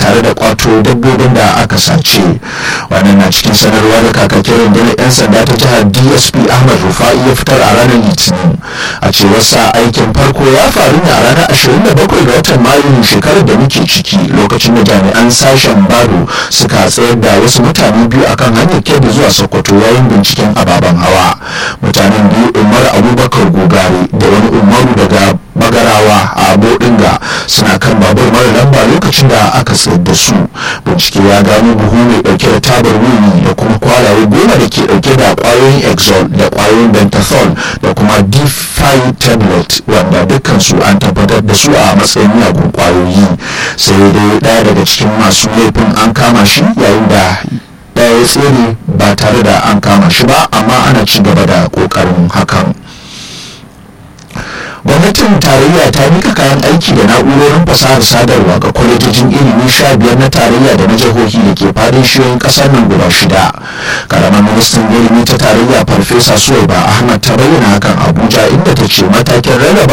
tare da kwato dabbobin da aka sace wannan na cikin sanarwa da kakakin rundunar 'yan sanda ta jihar dsp ahmad rufa'i ya fitar a ranar litinin a cewar sa aikin farko ya faru ne a ranar 27 ga watan mayu shekarar da muke ciki lokacin da jami'an sashen bado suka tsayar da wasu mutane biyu akan hanyar kebbi zuwa sokoto yayin binciken ababen hawa mutanen biyu umar abubakar gogare da wani umaru daga bagarawa a bodinga suna kan babur mara lamba lokacin da aka tsayar da su bincike ya gano buhu mai dauke da tabar wuni da kuma kwalaye goma da ke dauke da kwayoyin exol da kwayoyin bentathol da kuma d5 tablet wanda dukkansu an tabbatar da su a matsayin miyagun kwayoyi sai dai daya daga cikin masu laifin an kama shi yayin da daya ya tsere ba tare da an kama shi ba amma ana ci gaba da kokarin hakan gwamnatin tarayya ta mika kayan aiki da na'urorin fasahar sadarwa ga kwalejojin ilimi sha biyar na tarayya da na jihohi da ke fadin shiyoyin kasar nan guda shida karamar ministan ilimi ta tarayya farfesa suwaiba ahmad ta bayyana hakan abuja inda ta ce matakin rarraba